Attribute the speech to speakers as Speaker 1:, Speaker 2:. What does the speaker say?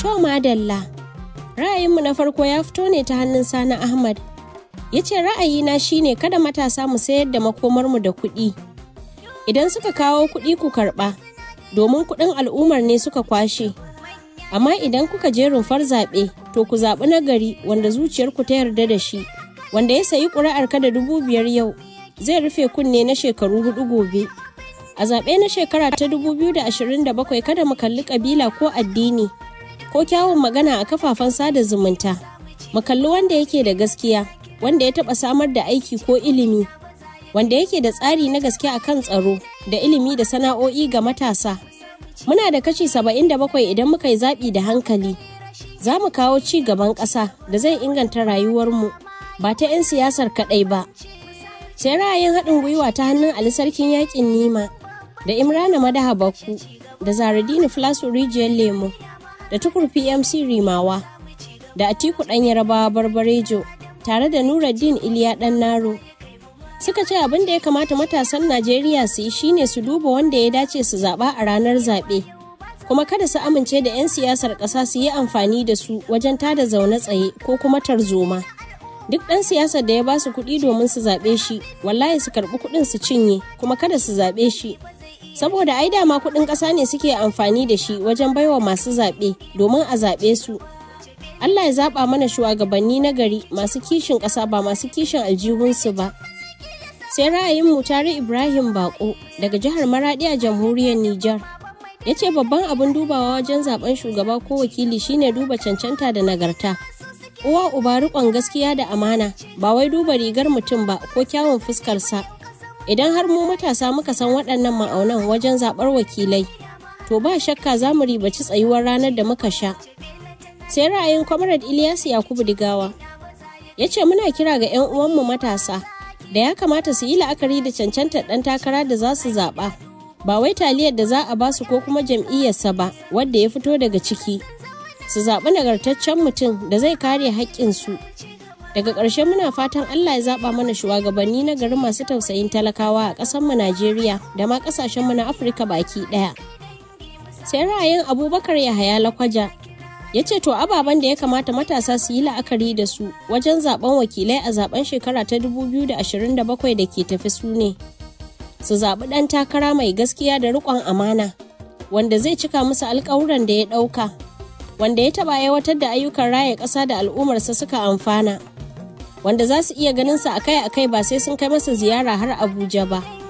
Speaker 1: To madalla, ra'ayinmu na farko ya fito ne ta hannun Sani Ahmad. Ya ce ra'ayina shine kada matasa mu sayar da makomarmu da kuɗi. Idan suka kawo kuɗi ku karɓa, domin kuɗin al'ummar ne suka kwashe. Amma idan kuka je rumfar zaɓe, to ku zaɓi na gari wanda zuciyarku ta yarda da shi, wanda ya sayi ƙuri'ar ka da dubu biyar yau, zai rufe kunne na shekaru hudu gobe. A zaɓe na shekara ta 2027 kada mu kalli ƙabila ko addini ko kyawun magana a kafafen sada zumunta. Mu kalli wanda yake da gaskiya, wanda ya taɓa samar da aiki ko ilimi, wanda yake da tsari na gaske a kan tsaro da ilimi da sana'o'i ga matasa. Muna da kashi 77 idan muka yi zaɓi da hankali. Za mu kawo ci gaban ƙasa da zai inganta rayuwarmu ba ta 'yan siyasar kaɗai ba. Sai ra'ayin haɗin gwiwa ta hannun Ali Sarkin Yaƙin Nima. da Imrana Madaha Bakku da Zaradini Flasu Rijiyar Lemo da Tukur PMC Rimawa da Atiku ɗan Yarabawa Barbarejo tare da Nuruddin Iliya ɗan Naro. Suka ce abin da ya kamata matasan Najeriya su yi shine su duba wanda ya dace su zaɓa a ranar zaɓe. Kuma kada su amince da 'yan siyasar ƙasa su yi amfani da su wajen tada zaune tsaye ko kuma tarzoma. Duk ɗan siyasar da ya ba su kuɗi domin su zaɓe shi, wallahi su karɓi kuɗin su cinye, kuma kada su zaɓe shi. saboda ai dama kuɗin ƙasa ne suke amfani da shi wajen baiwa masu zaɓe domin a zaɓe su Allah ya zaɓa mana shugabanni na gari masu kishin ƙasa ba masu kishin aljihunsu ba sai ra'ayin mutare Ibrahim Bako daga jihar Maradi a jamhuriyar Nijar ya ce babban abin dubawa wajen zaben shugaba ko wakili shine duba cancanta da nagarta uwa uba riƙon gaskiya da amana ba wai duba rigar mutum ba ko kyawun fuskarsa idan har mu matasa muka san waɗannan ma'aunan wajen zaɓar wakilai to ba shakka za mu ribaci tsayuwar ranar da muka sha sai ra'ayin comrade ilyas yakubu digawa ya ce muna kira ga 'yan uwanmu matasa da ya kamata su yi la'akari da cancantar ɗan takara da za su zaɓa ba wai taliyar da za a ba su ko kuma jam'iyyarsa ba wadda ya fito daga ciki su zaɓi nagartaccen mutum da zai kare haƙƙinsu daga ƙarshe muna fatan Allah ya zaɓa mana shugabanni na gari masu tausayin talakawa a ƙasarmu Najeriya da ma ƙasashenmu na Afirka baki ɗaya. Sai ra'ayin Abubakar Yahaya Lakwaja ya ce to ababen da ya kamata matasa su yi la'akari da su wajen zaben wakilai a zaben shekara ta 2027 da ke tafi su ne. Su zaɓi ɗan takara mai gaskiya da riƙon amana wanda zai cika musu alƙawuran da ya ɗauka. Wanda ya taɓa aiwatar da ayyukan raya ƙasa da al'ummarsa suka amfana. wanda za su iya ganin sa akai-akai ba sai sun kai masa ziyara har Abuja ba.